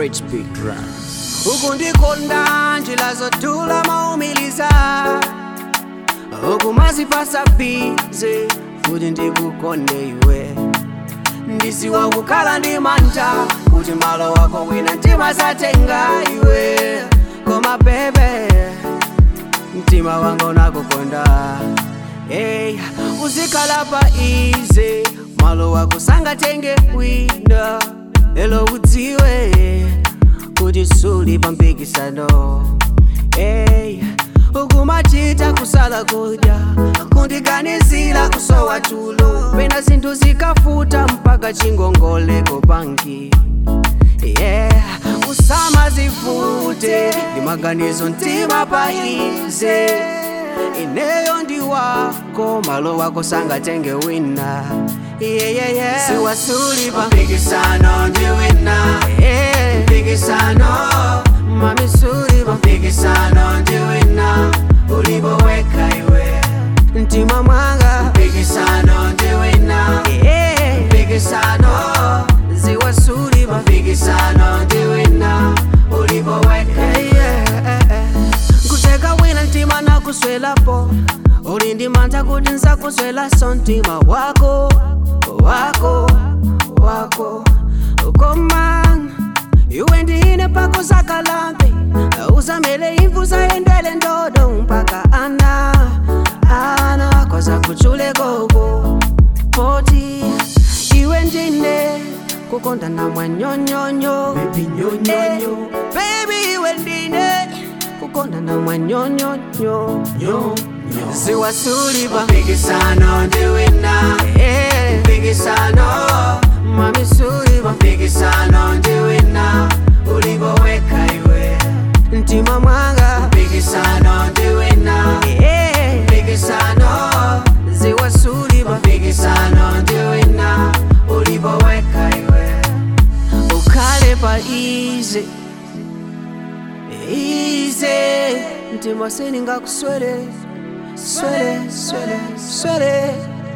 Rich Big Rap. ukundikonda njila zotula maumiliza ukumazipasa bize kuti ndikukonde iwe ndiziwa kukhala ndi mantha kuti malo wako wina mtima zatenga iwe koma bebe mtima wanga unakukonda hey, uzikhala pa ize malo wako sangatenge wina lelo udziwe kuti suli pa mpikisano hey, ukumachita kusala kudya kundiganizira kusowa tulo pena zinthu zikafuta mpaka chingongoleko pangi yeah. usama zifute ndi maganizo mtima paize ineyo ndi wako malo wako sangatenge wina yeah, yeah, yeah. siwasuli pa mpikisano ndi wina yeah. mpikisano mami suli pa mpikisano ndi wina ulipoweka iwe mtima mwanga mpikisano ndi wina yeah. mpikisano ziwasuli pa mpikisano ndi wina ulipoweka yeah. kuteka wina mtima nakuswelapo uli ndi mantha kuti nzakuswelaso mtima wako wako wako koma iwe ndine pako zakalambe uzamele imvu zayendele ndodo mpaka ana ana koza kuchule koko poti iwe ndine kukonda na mwanyonyonyo Baby nyonyonyo. Eh, baby iwe ndine kukonda na mwanyonyonyo Nyo, nyo. ziwasuli pa mpikisano ndi wina Eh, mpikisano mami suli pa mpikisano ndi wina ulipoweka iwe mtima mwanga mpikisano ndi wina Eh, mpikisano ziwasuli pa mpikisano ndi wina ulipoweka iwe ukhale pa ize ize mtima seningakuswele swele swele swele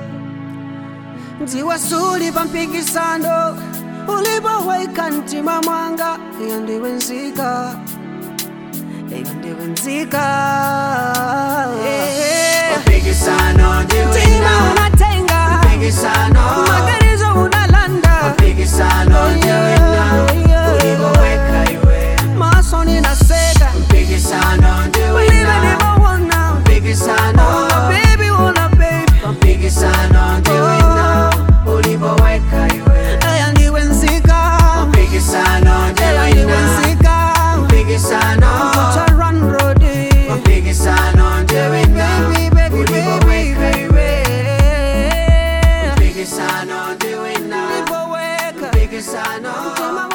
ndiwasuli pa mpikisano ulipoweka mtima mwanga iyo ndiwe nzika iyo ndiwe nzika Mpikisano ndi mtima wina. unatenga Mpikisano. magarizo unalanda Mpikisano ndi wina. Ulipoweka iwe. maso ninaseka Mpikisano ndi ulive wina. nimowona Mpikisano. baby wona baby Mpikisano ndi wina. Ulipoweka iwe. eya ndiwe nzika Mpikisano ndi eya ndiwe wina. nzika Mpikisano. Kucha run roadi Mpikisano ndi wina. baby baby Ulipoweka baby iwe. baby Mpikisano ndi wina. ulipoweka Mpikisano. mtima